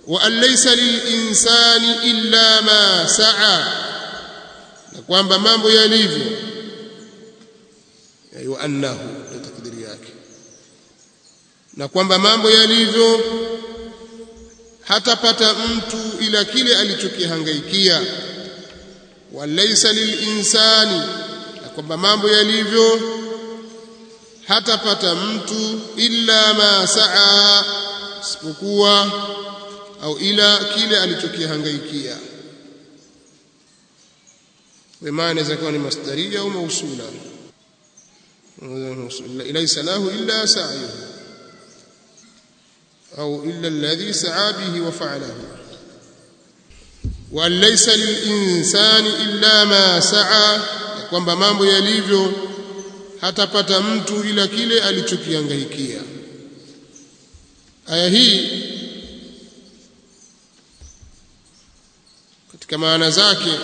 wa an laysa lilinsani illa ma saa na kwamba mambo yalivyo wa annahu takdiri yake na kwamba mambo yalivyo hatapata mtu ila kile alichokihangaikia walaysa lilinsani na kwamba mambo yalivyo hatapata mtu illa ma saa isipokuwa au ila kile alichokihangaikia wema inaweza kuwa ni masdaria au mausula laysa lahu illa sa'yuhu au illa alladhi sa'a bihi wa fa'alahu wa laysa lilinsani illa ma sa'a kwamba mambo yalivyo hatapata mtu ila kile alichokihangaikia aya hii katika maana zake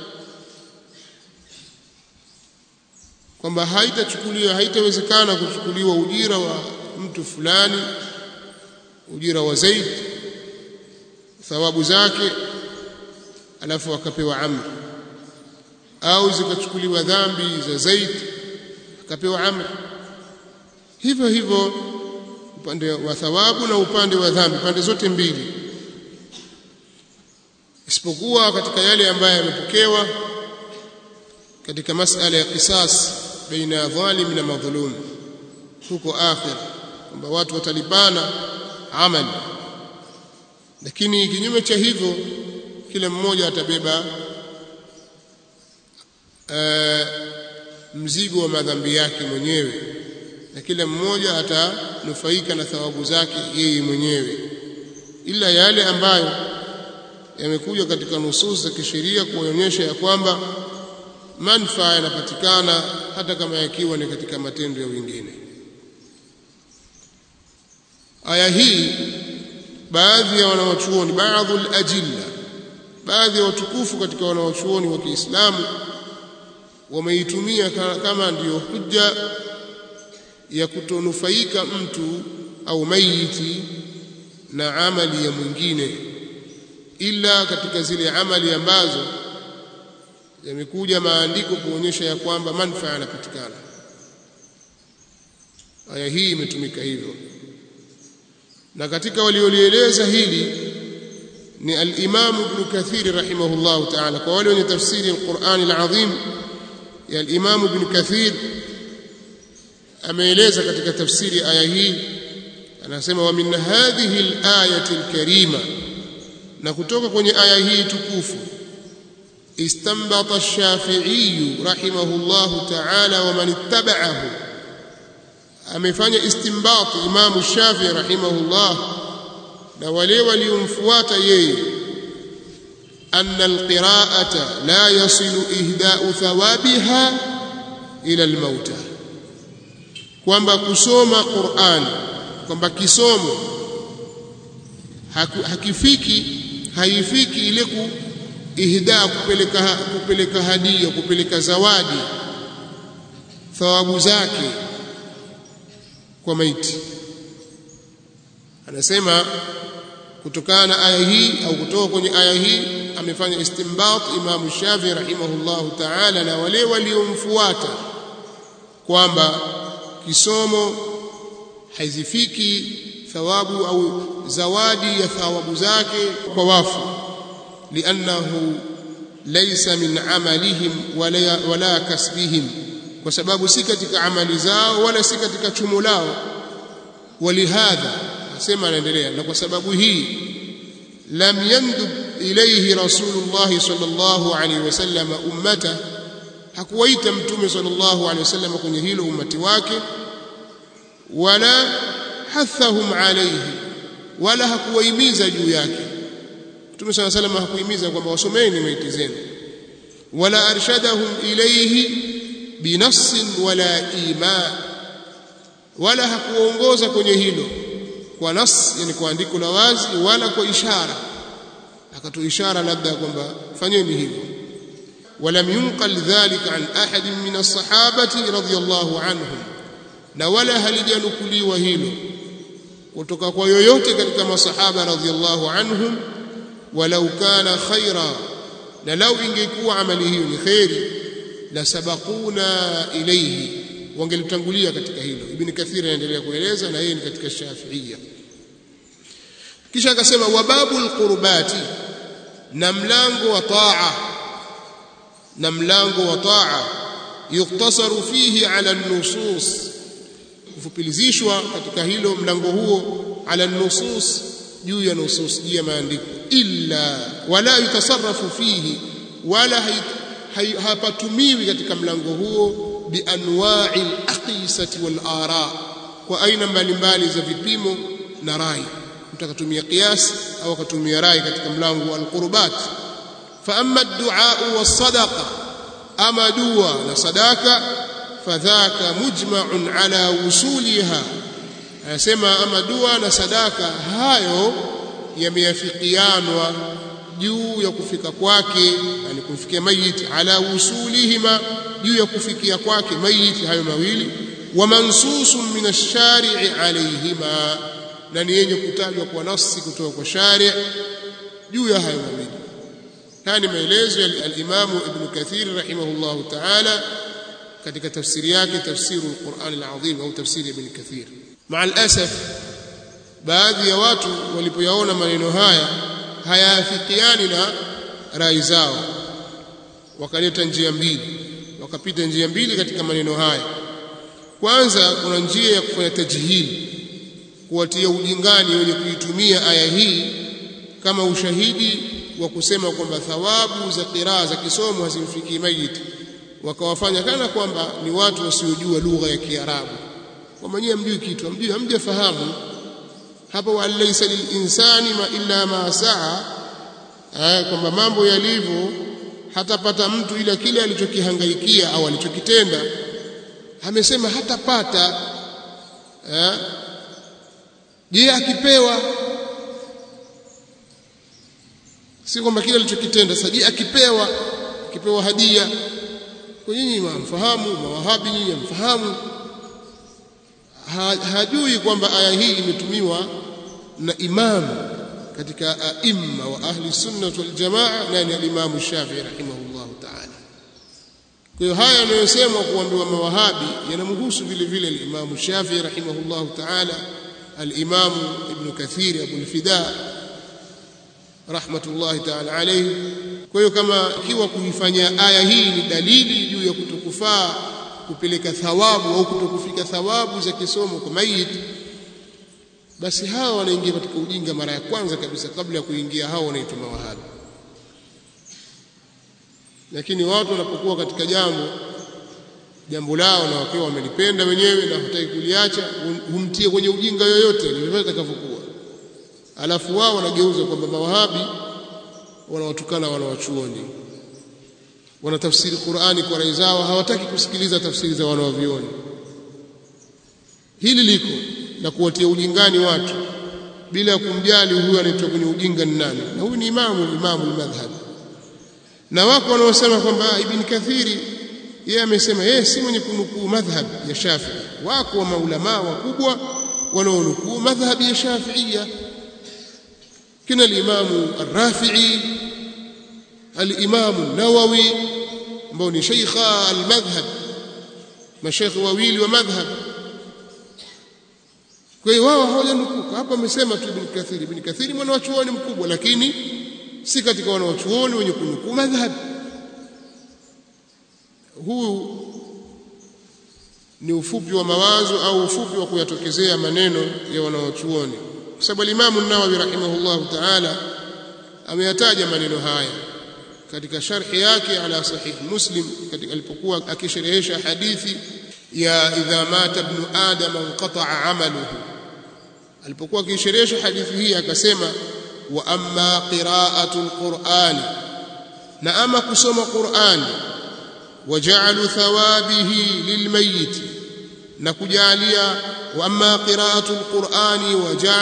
kwamba haitachukuliwa haitawezekana kuchukuliwa ujira wa mtu fulani ujira wa Zaid thawabu zake alafu akapewa Amr au zikachukuliwa dhambi za Zaid akapewa Amr hivyo hivyo upande wa thawabu na upande wa dhambi pande zote mbili isipokuwa katika yale ambayo yamepokewa katika masala ya qisas baina ya dhalim na madhulum huko akhir kwamba watu watalipana amali lakini kinyume cha hivyo kila mmoja atabeba uh, mzigo wa madhambi yake mwenyewe na kila mmoja atanufaika na thawabu zake yeye mwenyewe ila yale ambayo yamekuja katika nusus za kisheria kuonyesha ya kwamba manufaa yanapatikana hata kama yakiwa ni katika matendo ya wengine aya hii baadhi ya wanawachuoni baadhi al-ajilla baadhi ya watukufu katika wanawachuoni wa Kiislamu wameitumia kama ndiyo hujja ya kutonufaika mtu au maiti na amali ya mwingine ila katika zile amali ambazo yamekuja maandiko kuonyesha ya kwamba manufaa yanapatikana aya hii imetumika hivyo na katika waliolieleza hili ni al-Imam Ibn Kathir rahimahullah ta'ala kwa wale wenye tafsiri al-Qur'an al-Azim ya al-Imam Ibn Kathir ameeleza katika tafsiri aya hii anasema wa min hadhihi al-ayati al-karima na kutoka kwenye aya hii tukufu استنبط الشافعي رحمه الله تعالى ومن اتبعه amefanya istinbat Imam Shafi rahimahullah na wale waliomfuata yeye anna alqira'ata la yasilu ihda'u thawabiha ila almauta kwamba kusoma Qur'an kwamba kisomo hakifiki haifiki ile ku ihda kupeleka kupeleka hadia kupeleka zawadi thawabu zake kwa maiti anasema kutokana na aya hii au kutoka kwenye aya hii amefanya istinbat Imam Shafi rahimahullahu ta'ala na wale waliomfuata kwamba kisomo haizifiki thawabu au zawadi ya thawabu zake kwa wafu liannahu laysa min amalihim wala, wala kasbihim kwa sababu si katika amali zao wala si katika chumo lao walihadha asema anaendelea na kwa sababu hii lam yandub ilayhi rasulullah sallallahu alaihi wasallam ummata hakuwaita mtume sallallahu alaihi wasallam kwenye hilo ummati wake wala hathahum alayhi wala hakuwahimiza juu yake mtume sallallahu alaihi wasallam hakuhimiza kwamba wasomeni maiti zenu wala arshadahum ilayhi binafsin wala ima wala hakuongoza kwenye hilo kwa nas yani kwa andiko la wazi wala kwa ishara akatoa ishara labda kwamba fanyeni hivyo ولم ينقل ذلك عن أحد من الصحابة رضي الله عنهم na wala halijanukuliwa hilo kutoka kwa yoyote katika masahaba radhiallahu anhum walau kana khaira na lau ingekuwa amali hiyo ni khairi la sabaquna ilayhi wangelitangulia katika hilo ibn kathir anaendelea kueleza na yeye ni katika shafiia kisha akasema wababul qurbati na mlango wa taa na mlango wa taa yuktasaru fihi ala nusus kufupilizishwa katika hilo mlango huo ala nusus juu ya nusus juu ya maandiko illa wala yutasarrafu fihi wala hapatumiwi katika mlango huo bianwa'i al-aqisati wal ara kwa aina mbalimbali za vipimo na rai mtu akatumia qiyas au akatumia rai katika mlango wa al-qurbat fa amma ad-du'a was-sadaqa ama dua na sadaka fadhaka mujma'un ala wusuliha anasema ama dua na sadaka hayo yameafikianwa juu ya kufika kwake yani kumfikia mayit ala wusulihima juu ya kufikia kwake mayit hayo mawili wa mansusun min ash-shari'i alayhima na ni yenye kutajwa kwa nafsi kutoka kwa shari' juu ya hayo mawili haya ni maelezo ya al-Imam Ibn Kathir rahimahullahu ta'ala katika tafsiri yake tafsiru al-Qur'an al-Azim au tafsiri Ibn Kathir مع الاسف baadhi ya watu walipoyaona maneno haya hayaafikiani na rai zao wakaleta njia mbili wakapita njia mbili katika maneno haya kwanza kuna njia ya kufanya tajhili kuwatia ujingani wenye kuitumia aya hii kama ushahidi wa kusema kwamba thawabu za qiraa za kisomo hazimfikii mayiti wakawafanya kana kwamba ni watu wasiojua lugha ya Kiarabu kwamba nyie mjui kitu hamjui hamjafahamu hapa wa laysa lilinsani ma illa ma saa kwamba mambo yalivyo hatapata mtu ila kile alichokihangaikia au alichokitenda amesema hatapata je akipewa si kwamba kile alichokitenda sasa je akipewa akipewa hadia kwa nyinyi mfahamu mawahabi nyinyi mfahamu ha, hajui kwamba aya hii imetumiwa na imamu katika aimma wa ahli sunnah wal jamaa nani al-Imam Shafi'i rahimahullah ta'ala kwa hiyo haya yanayosemwa kuambiwa mawahabi yanamhusu vile vile al-Imam Shafi'i rahimahullah ta'ala al-Imam Ibn Kathir Abu al-Fida rahmatullahi ta'ala alayhi kwa hiyo kama ikiwa kuifanya aya hii ni dalili juu ya kutokufaa kupeleka thawabu au kutokufika thawabu za kisomo kwa maiti basi hawa wanaingia katika ujinga mara ya kwanza kabisa kabla ya kuingia hao wanaitwa mawahabi lakini watu wanapokuwa katika jambo jambo lao na wakiwa wamelipenda wenyewe na hataki kuliacha humtie kwenye ujinga yoyote lile litakavyokuwa alafu wao wanageuza kwamba mawahabi wanawatukana wanawachuoni wanatafsiri Qur'ani kwa rai zao hawataki kusikiliza tafsiri za wanaovioni hili liko na kuwatia ujingani watu bila kumjali huyu anaitwa kwenye ujinga ni nani na huyu ni imamu imamu al-madhhab na wako wanaosema kwamba ibn kathiri yeye amesema yeye si mwenye kunukuu madhhab ya Shafi'i wako wa maulama wakubwa wanaonukuu madhhab ya Shafi'ia kina al-imamu ar-Rafi'i al-imamu an-Nawawi ambao ni sheikha al-madhhab mashaikh wawili wa madhhab kwa hiyo wao hawajanukuka hapa amesema tu ibn Kathir ibn Kathir mwana wa chuoni mkubwa lakini si katika wana wa chuoni wenye kunukuu madhhab huu ni ufupi wa mawazo au ufupi wa kuyatokezea maneno ya wanawachuoni kwa sababu al-Imam an-Nawawi rahimahullahu ta'ala ameyataja maneno haya katika sharhi yake ala sahih Muslim katika alipokuwa akisherehesha hadithi ya idha mata ibn adam inqata'a amaluhu alipokuwa akisherehesha hadithi hii akasema wa amma qira'atul qur'ani na ama kusoma qur'ani waja'alu thawabihi lilmayyit na kujalia wa amma qira'atul qur'ani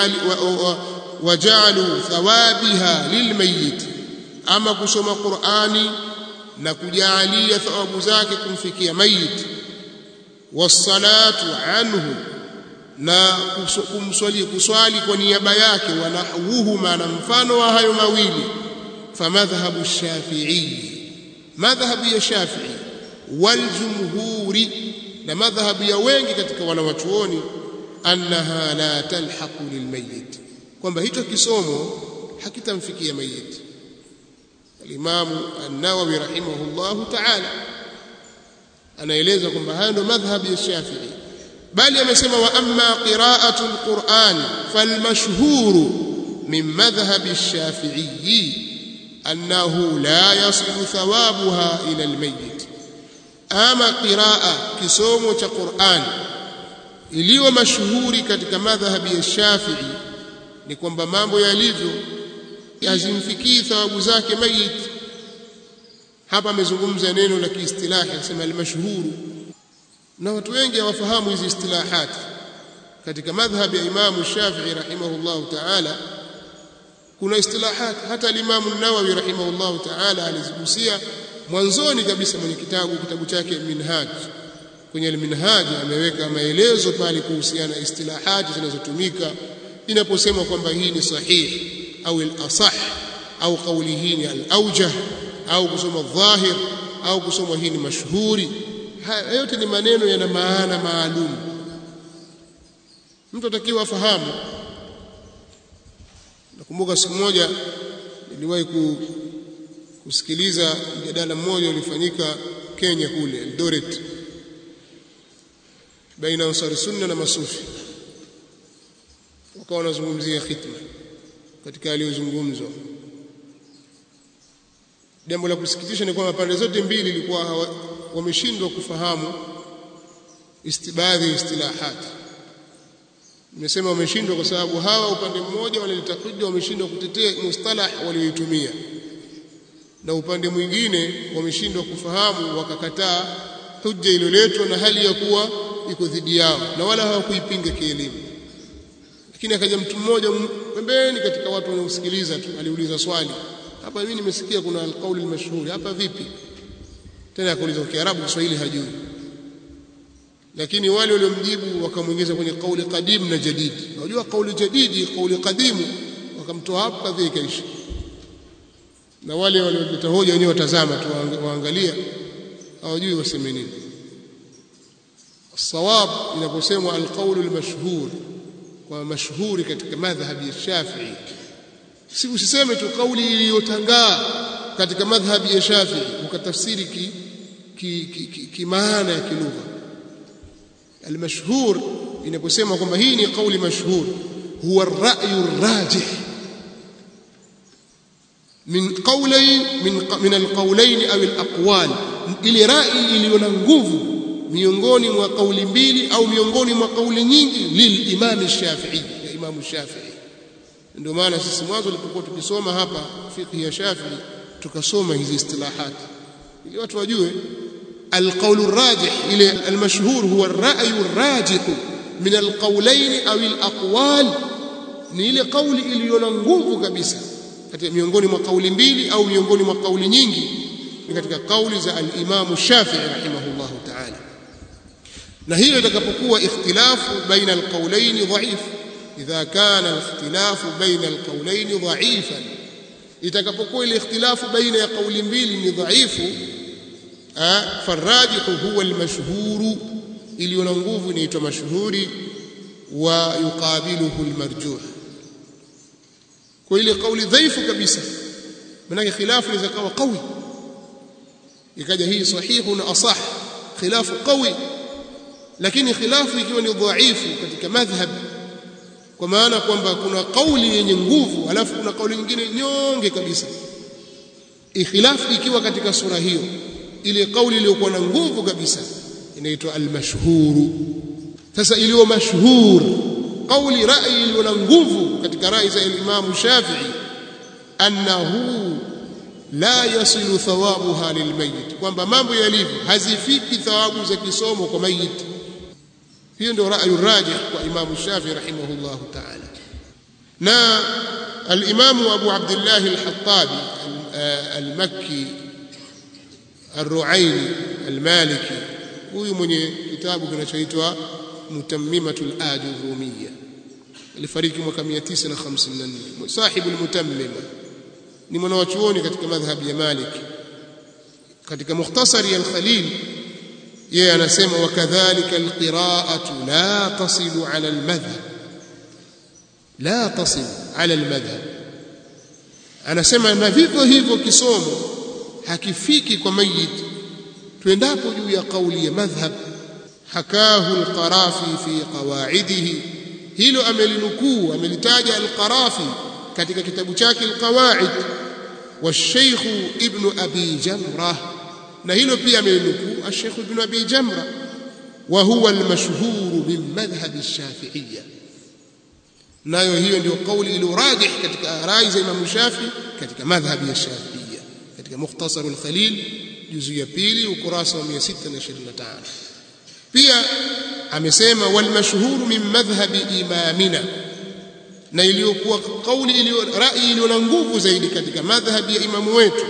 waja'alu thawabiha lilmayyit ama kusoma qur'ani na kujalia thawabu zake kumfikia mayit wassalatu anhu na kumswali kuswali kwa niaba yake wanahwuhuma na mfano wa hayo mawili famadhhabu shafi'i madhhabu ya shafi'i waljumhuri na madhhabu ya wengi katika wanawachuoni annaha la talhaqu lilmayit kwamba hicho kisomo hakitamfikia mayit alimamu an-nawawi rahimahullahu ta'ala anaeleza kwamba haya ndio madhhabu ya shafi'i bali amesema wa amma qira'atu al-Qur'an falmashhuru min madhhabi ash-shafi'i annahu la yasilu thawabuha ila al-mayyit ama qiraa kisomo cha Qur'an iliyo mashuhuri katika madhhabi ya Shafi'i ni kwamba mambo yalivyo hazimfikii thawabu zake mayit hapa amezungumza neno la kiistilahi akisema al-mashhuru na watu wengi hawafahamu hizi istilahat katika madhhabi ya Imam Shafi'i rahimahullahu ta'ala kuna istilahat hata al-Imam an-Nawawi rahimahullahu ta'ala alizigusia mwanzoni kabisa mwenye kitabu kitabu chake Minhaj kwenye al-Minhaj ameweka maelezo pale kuhusiana na istilahati zinazotumika inaposema kwamba hii ni sahihi au al-asah au kauli hii ni al-awjah au kusoma dhahir au kusoma hii ni mashhuri haya yote ni maneno yana maana maalum mtu atakiwa afahamu nakumbuka siku moja niliwahi kusikiliza mjadala mmoja ulifanyika Kenya kule Eldoret baina ansari sunna na masufi wakawa wanazungumzia khitma katika aliyozungumzwa jambo la kusikitisha ni kwamba pande zote mbili ilikuwa wameshindwa kufahamu istibadhi istilahat nimesema wameshindwa kwa sababu hawa upande mmoja wanaleta hujja wameshindwa kutetea mustalah walioitumia na upande mwingine wameshindwa kufahamu wakakataa hujja iliyoletwa na hali ya kuwa iko dhidi yao na wala hawakuipinga kielimu lakini akaja mtu mmoja pembeni katika watu wanaosikiliza tu aliuliza swali hapa mimi nimesikia kuna alqauli almashhuri hapa vipi tena akauliza kwa Kiarabu Kiswahili hajui lakini wale waliomjibu wakamwingiza kwenye kauli qadim na jadid unajua kauli jadidi kauli qadimu wakamtoa hapo kadhi ikaisha na wale walioleta hoja wenyewe watazama tu waangalia hawajui waseme nini الصواب inaposemwa alqaulu almashhur kwa mashhuri katika madhhabi ya Shafi'i si usiseme tu kauli iliyotangaa katika madhhabi ya Shafi'i ukatafsiri ki ki, ki, ki, ki maana ya kilugha almashhur inaposema kwamba hii ni kauli mashhur huwa ar-ra'yu ar-rajih min qawlayn min min al-qawlayn aw al-aqwal ile rai iliyo na nguvu miongoni mwa kauli mbili au miongoni mwa kauli nyingi lil imam Shafi'i ya imam Shafi'i ndio maana sisi mwanzo tulipokuwa tukisoma hapa fiqh ya Shafi'i tukasoma hizi istilahat ili watu wajue القول الراجح إلى المشهور هو الرأي الراجح من القولين أو الأقوال ni ile kauli iliyo na nguvu kabisa katika miongoni mwa kauli mbili au miongoni mwa kauli nyingi ni katika kauli za al-Imam Shafi'i rahimahullah ta'ala na hilo itakapokuwa ikhtilafu baina al-qawlayn dha'if idha kana al-ikhtilafu baina al-qawlayn dha'ifan itakapokuwa ile ikhtilafu baina ya kauli mbili ni dhaifu فالراجح هو المشهور iliyo na nguvu inaitwa mashhuri wa yuqabiluhu almarjuh kwa ile kauli dhaifu kabisa maana khilafu inaweza kuwa qawi ikaja hii sahihu na asah khilafu qawi lakini khilafu ikiwa ni dhaifu katika madhhab kwa maana kwamba kuna kauli yenye nguvu alafu kuna kauli nyingine nyonge kabisa ikhilafu ikiwa katika sura hiyo ile kauli iliyokuwa na nguvu kabisa inaitwa al-mashhuru sasa iliyo mashhur kauli rai iliyo na nguvu katika rai za Imam Shafi'i annahu la yasilu thawabuha lilmayit kwamba mambo yalivyo hazifiki thawabu za kisomo kwa mayit hiyo ndio rai rajih kwa Imam Shafi'i rahimahullah ta'ala na al-Imam Abu Abdullah al-Hattabi al-Makki الرعيني المالكي huyu mwenye kitabu kinachoitwa Mutammimatul Ajurumiyya alifariki mwaka 954 sahibu al-Mutammima ni mwanachuoni katika madhhabi ya Malik katika mukhtasari al-Khalil yeye anasema wakadhalika alqira'atu la tasilu ala almadhhab la tasil ala almadhhab anasema na vivyo hivyo kisomo hakifiki kwa mayit tuendapo juu ya kauli ya madhhab hakahu alqarafi fi qawaidihi hilo amelinukuu amelitaja alqarafi katika kitabu chake alqawaid والشيخ ابن أبي جمرة na hilo pia amenukuu Sheikh Ibn Abi Jamra wa huwa al-mashhur min madhhab ash-Shafi'iyya nayo hiyo ndio kauli iliyorajih katika rai za Imam Shafi katika madhhabi ya Shafi'iyya katika Mukhtasar al-Khalil juzu ya pili ukurasa wa 625 pia amesema wal mashhur min madhhabi imamina na iliyokuwa kauli iliyo rai iliyo na nguvu zaidi katika madhhabi ya imamu wetu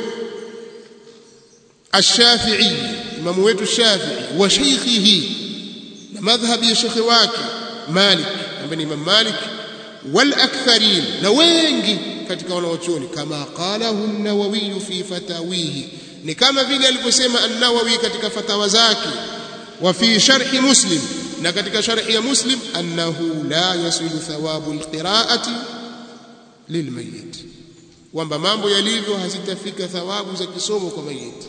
الشافعي امام wetu الشافعي وشيخه مذهب يا شيخ wake مالك ambaye imam malik والاكثرين na wengi katika wanaochuoni kama qalahu an-nawawi fi fatawihi ni kama vile alivyosema an-nawawi katika fatawa zake wa fi sharh muslim na katika sharh ya muslim annahu la yasilu thawabu al-qira'ati lilmayyit kwamba mambo yalivyo hazitafika thawabu za kisomo kwa mayiti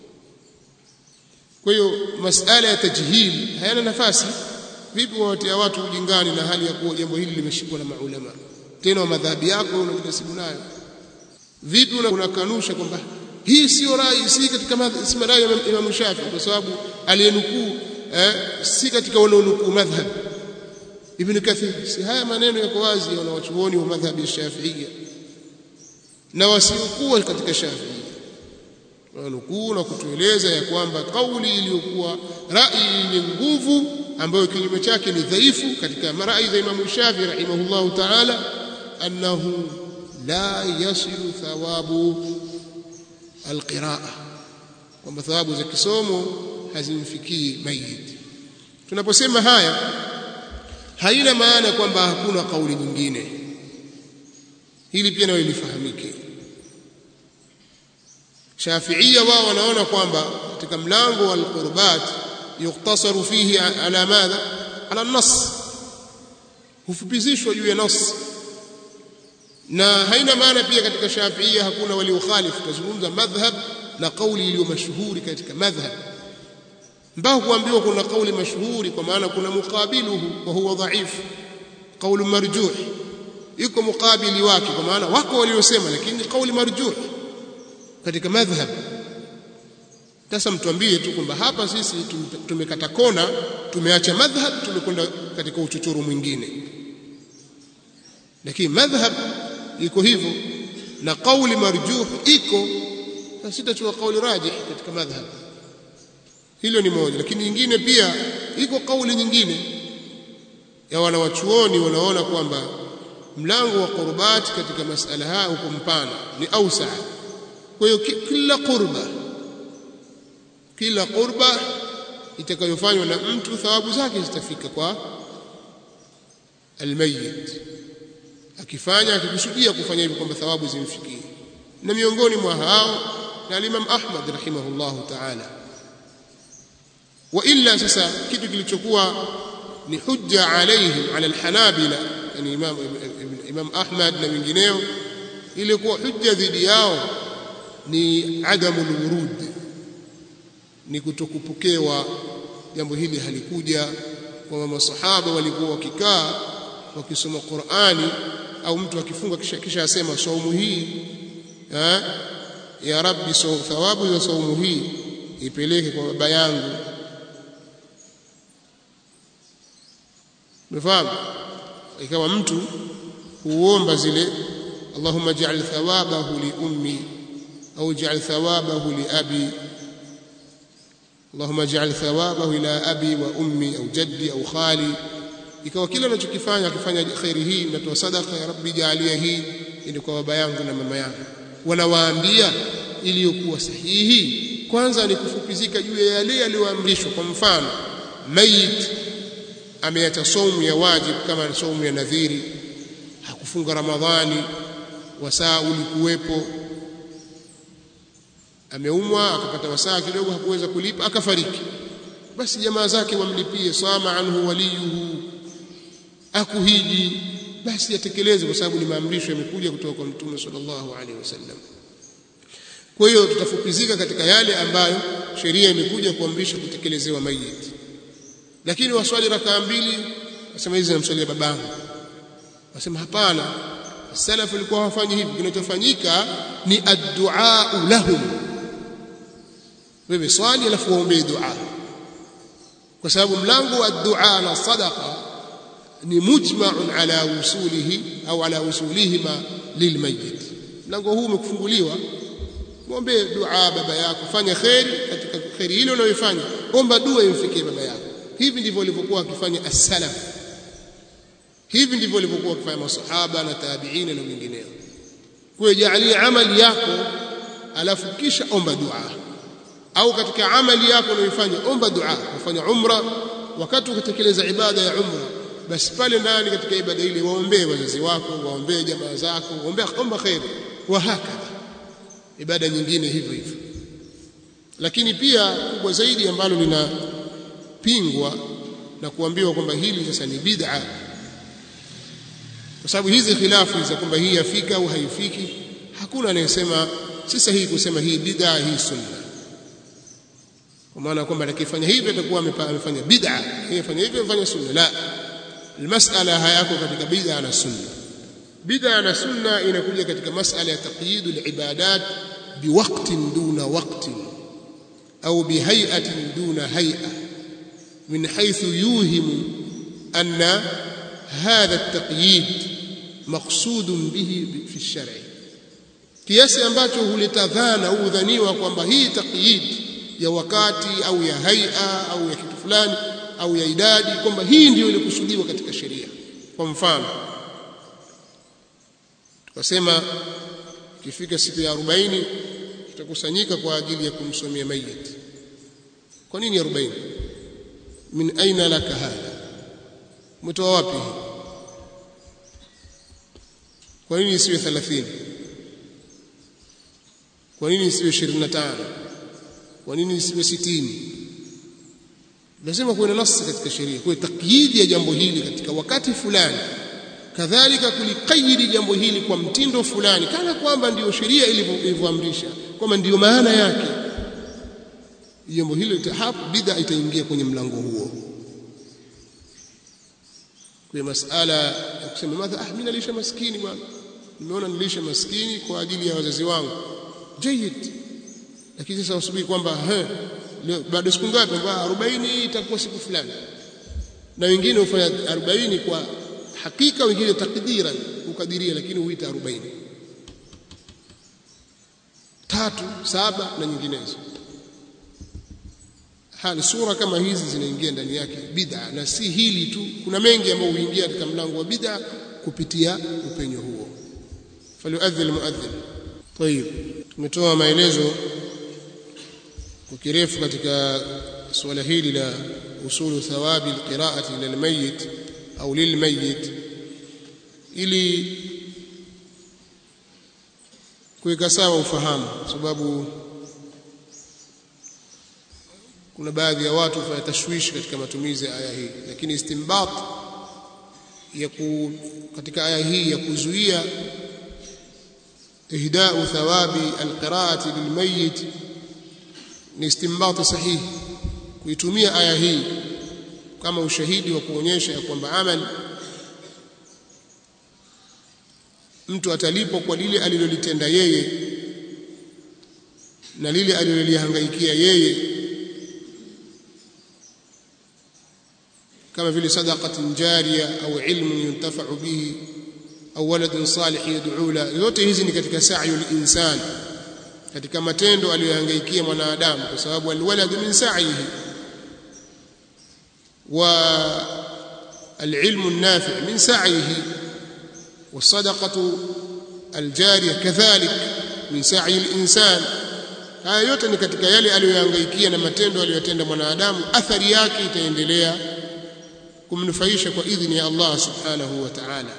kwa hiyo masala ya tajhil hayana nafasi vipi wawatia watu ujingani na hali ya kuwa jambo hili limeshikwa na maulama tena wa madhabi yako unajinasibu nayo vipi unakanusha kwamba hii sio rai si katika si rai ya Imam Shafi kwa sababu aliyenukuu eh, si katika wanaonukuu madhhab Ibn Kathir si haya maneno yako wazi ya wanawachuoni wa madhhabi ya Shafi'iyya na wasiokuwa katika Shafi'iyya wanukuu na kutueleza ya kwamba kauli iliyokuwa rai yenye nguvu ambayo kinyume chake ni dhaifu katika marai za Imam Shafi rahimahullahu ta'ala annahu la yasilu thawabu alqiraa kwamba thawabu za kisomo hazimfikii mayit tunaposema haya haina maana kwamba hakuna kauli nyingine hili pia nayo lifahamike Shafi'ia wao wanaona kwamba katika mlango wa al-qurbat yuktasaru fihi ala madha ala nas hufupizishwa juu ya nas na haina maana pia katika Shafi'ia hakuna waliokhalifu tazungumza madhhab na kauli iliyo mashuhuri katika madhhab mpaka kuambiwa kuna kauli mashuhuri kwa maana kuna muqabiluhu wa huwa dhaifu kauli marjuh yuko mukabili wake kwa maana wako waliosema lakini kauli marjuh katika madhhab sasa mtuambie tu kwamba hapa sisi tumekata kona tumeacha madhhab tumekwenda katika uchochoro mwingine lakini madhhab iko hivyo na kauli marjuh iko sasa sitachukua kauli rajih katika madhhab hilo ni moja lakini nyingine pia iko kauli nyingine ya wanawachuoni wanaona kwamba mlango wa qurbati katika masala haya uko mpana ni ausa kwa hiyo kila qurba kila qurba itakayofanywa na mtu thawabu zake zitafika kwa almayyit akifanya akikusudia kufanya hivyo kwamba thawabu zimfikie na miongoni mwa hao na Imam Ahmad rahimahullahu ta'ala wa illa sasa kitu kilichokuwa ni hujja alaihim ala alhanabila yani Imam Imam Ahmad na wengineo ilikuwa hujja dhidi yao ni adamul wurud ni kutokupokewa jambo hili halikuja kwamba masahaba walikuwa wakikaa wakisoma Qur'ani au mtu akifunga kisha, kisha asema saumu hii ha? ya rabbi so, thawabu za saumu hii ipeleke kwa baba yangu umefahamu ikawa mtu huomba zile Allahumma ja'al thawabahu li ummi au ja'al thawabahu li abi Allahumma ja'al thawabahu ila abi wa ummi au jaddi au khali ikawa kila anachokifanya akifanya khairi hii natoa sadaka ya rabbi jaalia hii ili kwa baba yangu na mama yangu wanawaambia iliyokuwa sahihi kwanza ni kufupizika juu ya yale yaliyoamrishwa kwa mfano mayit ameacha saumu ya wajib kama saumu ya nadhiri hakufunga ramadhani wasaa ulikuwepo ameumwa akapata wasaa kidogo hakuweza kulipa akafariki basi jamaa zake wamlipie sama anhu waliyuhu akuhiji basi atekeleze kwa sababu ni maamrisho yamekuja kutoka kwa mtume sallallahu alaihi wasallam kwa hiyo tutafupizika katika yale ambayo sheria imekuja kuamrisha kutekelezewa mayiti lakini waswali rakaa mbili wasema hizi namswalia babangu wasema hapana salafu walikuwa hawafanyi hivi kinachofanyika ni addu'a lahum wewe swali alafu waombee dua kwa sababu mlango wa dua na sadaqa ni mujma'un ala usulihi au ala usulihima lilmayyit mlango huu umekufunguliwa muombe dua baba yako fanya khairi katika khairi ile unayofanya omba dua imfikie baba yako hivi ndivyo walivyokuwa wakifanya as-salaf hivi ndivyo walivyokuwa wakifanya masahaba na tabi'ina na wengineo kwa jaalia amali yako alafu kisha omba dua au katika amali yako unayoifanya omba dua ufanya umra wakati ukitekeleza ibada ya umra basi pale ndani katika ibada ile waombee wazazi wako waombee jamaa zako waombee omba khair wa hakadha ibada nyingine hivyo hivyo lakini pia kubwa zaidi ambalo linapingwa na kuambiwa kwamba hili sasa ni bid'a kwa sababu hizi khilafu za kwamba hii yafika au haifiki hakuna anayesema si sahihi kusema hii bid'a hii sunna kwa maana kwamba atakifanya hivi atakuwa amefanya bid'a yeye hivyo amefanya sunna la المسألة hayako katika bid'a na sunna bid'a na sunna inakuja katika masala ya taqyid al-ibadat biwaqtin duna waqtin au bihay'atin duna hay'a min haythu yuhimu anna hadha at-taqyid maqsud bihi fi ash-shar'i kiasi ambacho huleta dhana au udhaniwa kwamba hii taqyid ya wakati au ya hay'a au ya kitu fulani au ya idadi kwamba hii ndiyo ilikusudiwa katika sheria kwa mfano tukasema ikifika siku ya 40 tutakusanyika kwa ajili ya kumsomea mayit kwa nini 40 min aina laka hadha umetoa wapi kwa nini isiwe 30 kwa nini isiwe 25 kwa nini isiwe 60 lazima kuwe na nasi katika sheria kwa takyidi ya jambo hili katika wakati fulani kadhalika kulikayidi jambo hili kwa mtindo fulani kana kwamba ndiyo sheria ilivyoamrisha kwamba ndiyo maana yake jambo hilo hapo bid'a itaingia kwenye mlango huo kwa masala ya kusema madha ah mimi nalisha maskini bwana nimeona nilisha maskini kwa ajili ya wazazi wangu jayid lakini sasa usubiri kwamba baada siku ngapi kwa 40 itakuwa siku fulani na wengine hufanya 40 kwa hakika wengine takdiran ukadiria lakini huita 40 tatu saba na nyinginezo hali sura kama hizi zinaingia ndani yake bid'a na si hili tu kuna mengi ambayo huingia katika mlango wa bid'a kupitia upenyo huo falyuadhil muadhdhin طيب tumetoa maelezo kwa kirefu katika suala hili la usulu thawabi alqira'ati lilmayit au lilmayit ili kuweka sawa ufahamu sababu kuna baadhi ya watu fanya tashwishi katika matumizi ya aya hii lakini istinbat ya ku, katika aya hii ya kuzuia ihda'u thawabi alqira'ati lilmayit ni istinbat sahihi kuitumia aya hii kama ushahidi wa kuonyesha kwamba amali mtu atalipwa kwa lile alilolitenda yeye na lile alilolihangaikia yeye kama vile sadaqatin jariya au ilmun yuntafa'u bihi au waladun salih yad'u la yote hizi ni katika sa'yu al-insan katika matendo aliyohangaikia mwanadamu kwa sababu alwaladu min sa'ihi wa العلم النافع من سعيه والصدقة الجارية كذلك من سعي الإنسان haya yote ni katika yale aliyohangaikia na matendo aliyotenda mwanadamu athari yake itaendelea kumnufaisha kwa idhini ya Allah subhanahu wa ta'ala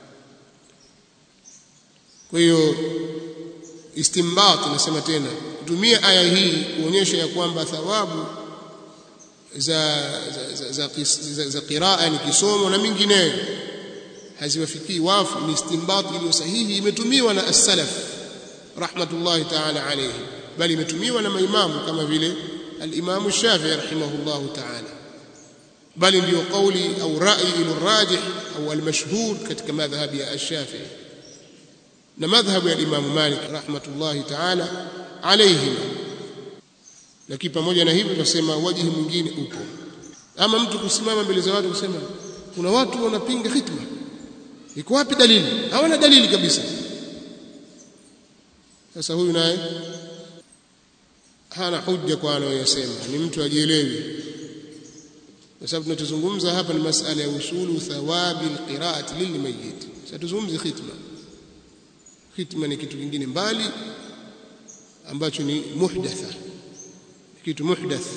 kwa hiyo istimbat nasema tena kutumia aya hii kuonyesha ya kwamba thawabu za za, za, za, za, za qiraa ni kisomo na mingineyo haziwafikii wafu ni istimbat iliyo sahihi imetumiwa na as-salaf rahmatullahi ta'ala alayhi bali imetumiwa na maimamu kama vile al-Imam Shafi'i rahimahullahu ta'ala bali ndio kauli au rai ilirajih au al-mashhur katika madhhabi ya Shafi'i na madhhabu ya Imam Malik rahmatullahi ta'ala alayhi lakini pamoja na hivyo tunasema wajihi mwingine upo ama mtu kusimama mbele za watu kusema kuna watu wanapinga khitma iko wapi dalili hawana dalili kabisa sasa huyu naye hana hujja kwa anayoyasema ni mtu ajielewi kwa sababu tunachozungumza hapa ni masala ya usulu thawabi alqiraati lilmayyit sasa tuzungumze khitma khitma ni kitu kingine mbali ambacho ni muhdatha kitu muhdath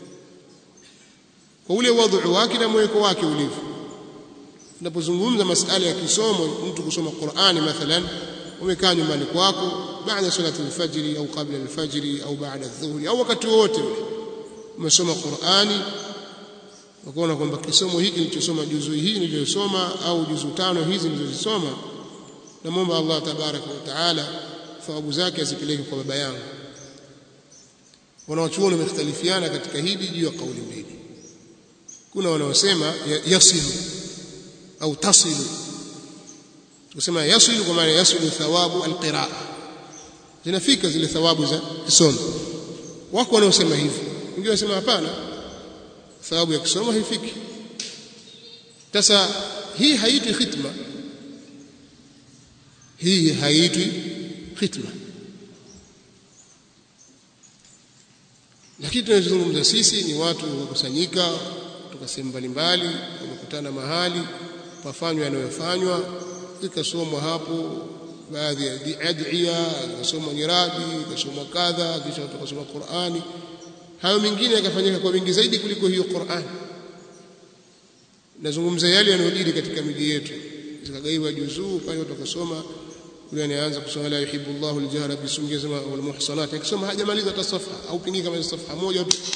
kwa ule wadhu wake na mweko wake ulivyo tunapozungumza masala ya kisomo mtu kusoma Qur'ani mathalan umekaa nyumbani kwako baada salati al-fajr au kabla al-fajr au baada adh-dhuhri au wakati wote umesoma Qur'ani ukaona kwamba kisomo hiki nilichosoma juzu hii niliyosoma au juzu tano hizi nilizozisoma namwomba Allah tabaraka wa taala thawabu zake azipeleke kwa baba yangu wanaochuoni wamekhtalifiana katika hili juu ya kauli mbili kuna wanaosema yasilu au tasilu tukisema yasilu kwa maana yasilu thawabu alqiraa zinafika zile thawabu za kisomo wako wanaosema hivi wengine wanasema hapana thawabu ya kisomo haifiki sasa hii haitwi khitma hii haitwi khitma lakini tunazungumza sisi ni watu wakusanyika kutoka sehemu mbalimbali wamekutana mahali pafanywa yanayofanywa ikasomwa hapo baadhi ya adhiya ikasomwa nyiradi ikasomwa kadha kisha tukasoma Qur'ani hayo mengine yakafanyika kwa wingi zaidi kuliko hiyo Qur'ani nazungumza yale yanayojiri katika miji yetu zikagaiwa juzuu pale watu wakasoma yule anaanza kusoma la yuhibbu Allahu al-jahra bisungi sema wal muhsanat akisoma hajamaliza hata safha au pengine kama safha moja tu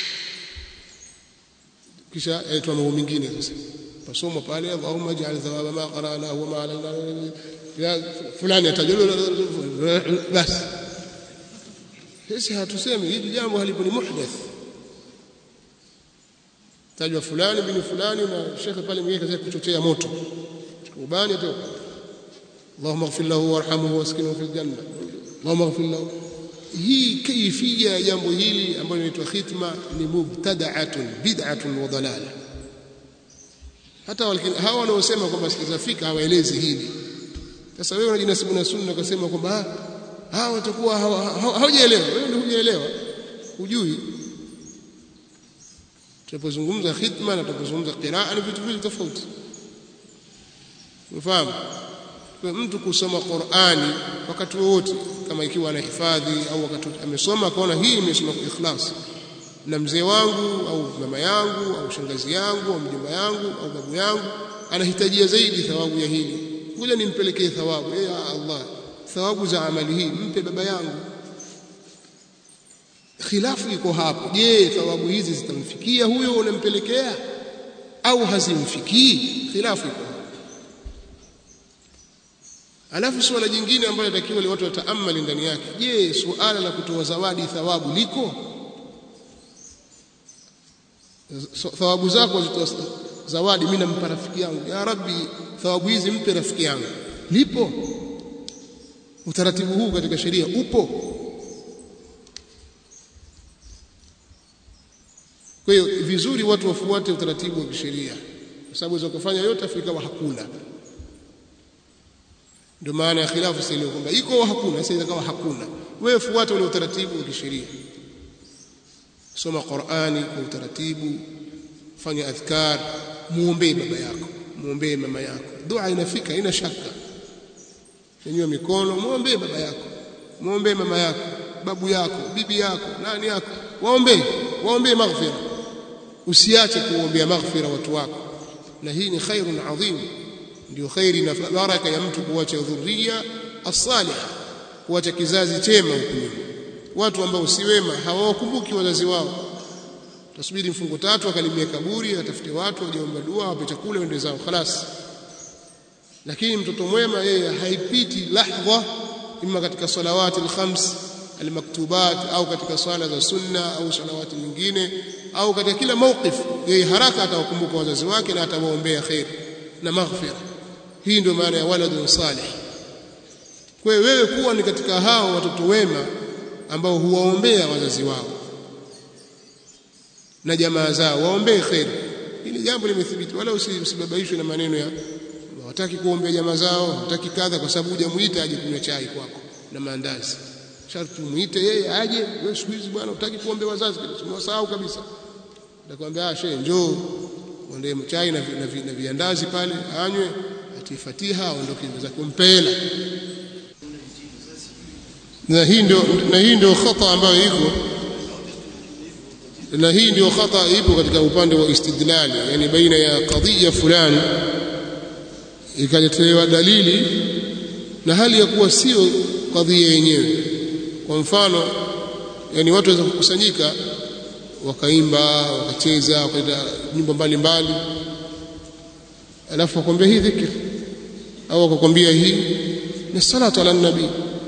kisha aitwa mambo mengine sasa pasoma pale Allahumma ij'al thawaba ma qara'na wa ma alayna ya fulani atajulu basi sisi hatusemi hili jambo halipo ni muhdath tajwa fulani bin fulani na shekhe pale mwingine kaza kuchochea moto ubani atoka اللهم اغفر له وارحمه واسكنه في الجنه اللهم اغفر له hii kaifia ya jambo hili ambalo linaitwa khitma ni mubtada'atun bid'atun wa dalala hata hawa wanaosema kwamba sikizafika hawaelezi hili sasa wewe unajinasibu na sunna ukasema kwamba hawa watakuwa hawajaelewa wewe ndio hujaelewa hujui tunapozungumza khitma na tunapozungumza qiraa ni vitu viwili tofauti unafahamu kwa mtu kusoma Qur'ani wakati wowote kama ikiwa anahifadhi au wakati amesoma akaona hii imesoma kwa ikhlas na mzee wangu au mama yangu au shangazi yangu au mjomba yangu au babu yangu anahitajia zaidi thawabu ya hili ngoja nimpelekee thawabu ya Allah thawabu za amali hii mpe baba yangu khilafu iko hapo je thawabu hizi zitamfikia huyo unampelekea au hazimfikii khilafu iko hapo alafu suala jingine ambalo natakiwa li watu wataamali ndani yake je suala la kutoa zawadi thawabu liko so, thawabu zako zitoa zawadi mimi nampa rafiki yangu ya rabbi thawabu hizi mpe rafiki yangu lipo utaratibu huu katika sheria upo kwa hiyo vizuri watu wafuate utaratibu wa kisheria kwa sababu za kufanya yote Afrika wa hakuna ndio maana ya khilafu sasa ile kwamba iko au hakuna sasa ikawa hakuna wewe fuata ule utaratibu wa kisheria soma Qur'ani kwa utaratibu fanya adhkar muombe baba yako muombe mama yako dua inafika ina shaka nyanyua mikono muombe baba yako muombe mama yako babu yako bibi yako nani yako waombe waombe maghfira usiache kuombea maghfira watu wako na hii ni khairun adhim ndio khairi na baraka ya mtu kuacha dhurriya as-salih kuacha kizazi chema huko watu ambao si wema hawawakumbuki wazazi wao tasubiri mfungo tatu akalimia kaburi atafute watu wajaomba dua wape chakula wende zao khalas lakini mtoto mwema yeye haipiti lahdha imma katika salawati al-khams almaktubat au katika swala za sunna au salawati nyingine au katika kila mawqif yeye haraka atawakumbuka wazazi wake na atawaombea khair na maghfira hii ndio maana ya waladun salih kwa wewe kuwa ni katika hao watoto wema ambao huwaombea wazazi wao na jamaa zao waombee khair hili jambo limethibiti wala usibabaishwe na maneno ya hawataki kuombea jamaa zao hawataki kadha kwa sababu hujamuita aje kunywa chai kwako na maandazi sharti umuite yeye aje wewe siku hizi bwana utaki kuombea wazazi umewasahau kabisa atakwambia ah shehe njoo ondee chai na, na, na viandazi pale anywe atie fatiha aondoke za kumpela na hii ndio na hii ndio khata ambayo iko na hii ndio khata ipo katika upande wa istidlali yani baina ya kadhia fulani ikaletewa dalili na hali ya kuwa sio kadhia yenyewe kwa mfano yani watu waweza kukusanyika wakaimba wakacheza wakaenda nyimbo mbalimbali alafu wakwambia hii dhikr au wakakwambia hii ni salatu ala nabii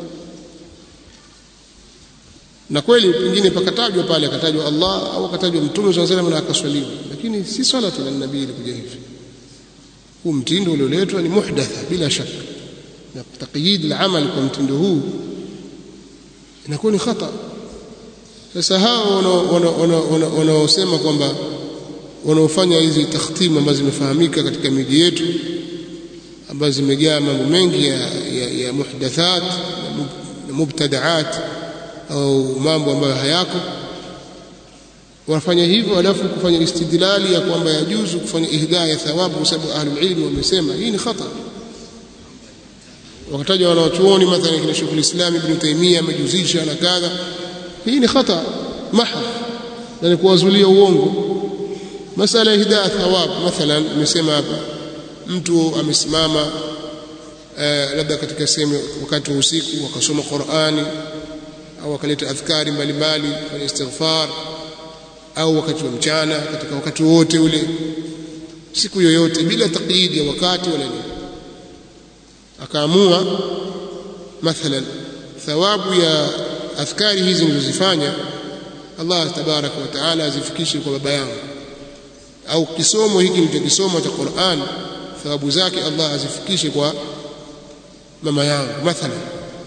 na kweli pengine pakatajwa pale akatajwa Allah au akatajwa mtume swalla salam na akaswaliwa lakini si salatu ala nabii ilikuja hivi huu mtindo ulioletwa ni muhdatha bila shaka na taqyid al-amal kwa mtindo huu inakuwa ni khata sasa hao wanaosema kwamba wanaofanya hizi takhtimu ambazo zimefahamika katika miji yetu ambazo zimejaa mambo mengi ya, ya, ya muhdathat na mubtadaat au mambo ambayo hayako wanafanya hivyo alafu kufanya istidlali ya kwamba yajuzu kufanya ihdaa ya thawabu kwa sababu ahlul ilmi wamesema hii ni khata wakataja wanawachuoni mathalan kina Sheikh al-Islam Ibn Taymiyyah amejuzisha na kadha hii ni khata mahd na ni kuwazulia uongo masala ya hidaa thawab mathalan nimesema hapa mtu amesimama eh, labda katika sehemu wakati wa usiku akasoma Qur'ani au akaleta adhkari mbalimbali kwenye istighfar au wakati wa mchana katika wakati wote ule siku yoyote bila taqyid ya wakati wala nini akaamua mathalan thawabu ya adhkari hizi nilizozifanya Allah tabaraka wa taala azifikishe kwa baba yangu au kisomo hiki nilichokisoma cha Qur'an thawabu zake Allah azifikishe kwa mama yangu mathalan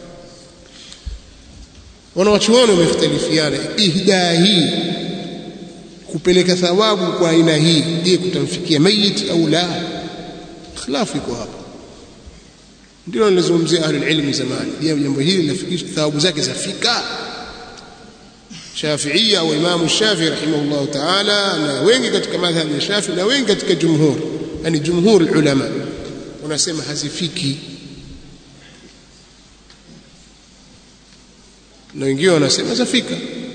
wanawachuoni wamekhtalifiana ihdaa hii kupeleka thawabu kwa aina hii je kutamfikia mayit au la khilafu iko hapa ndio nilizungumzia ahlul ilmi zamani je jambo hili linafikisha thawabu zake zafika Shafi'ia au Imam Shafi'i rahimahullah ta'ala na wengi katika madhhabi ya Shafi'i na wengi katika jumhur yani jumhur ulama wanasema hazifiki na wengine wanasema zafika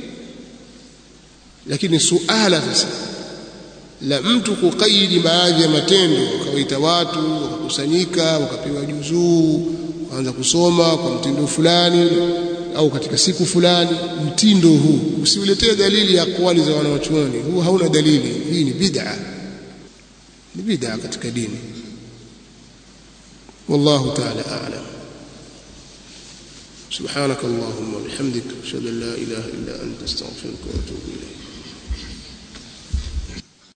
lakini suala sasa la mtu kukaidi baadhi ya matendo wakawaita watu wakakusanyika wakapewa juzuu waanza kusoma kwa mtindo fulani au katika siku fulani mtindo huu usiuletee dalili ya kwali za wanawachuoni huu hauna dalili hii ni bid'a ni bid'a katika dini wallahu ta'ala a'lam سبحانك اللهم وبحمدك اشهد ان لا اله الا انت استغفرك واتوب اليك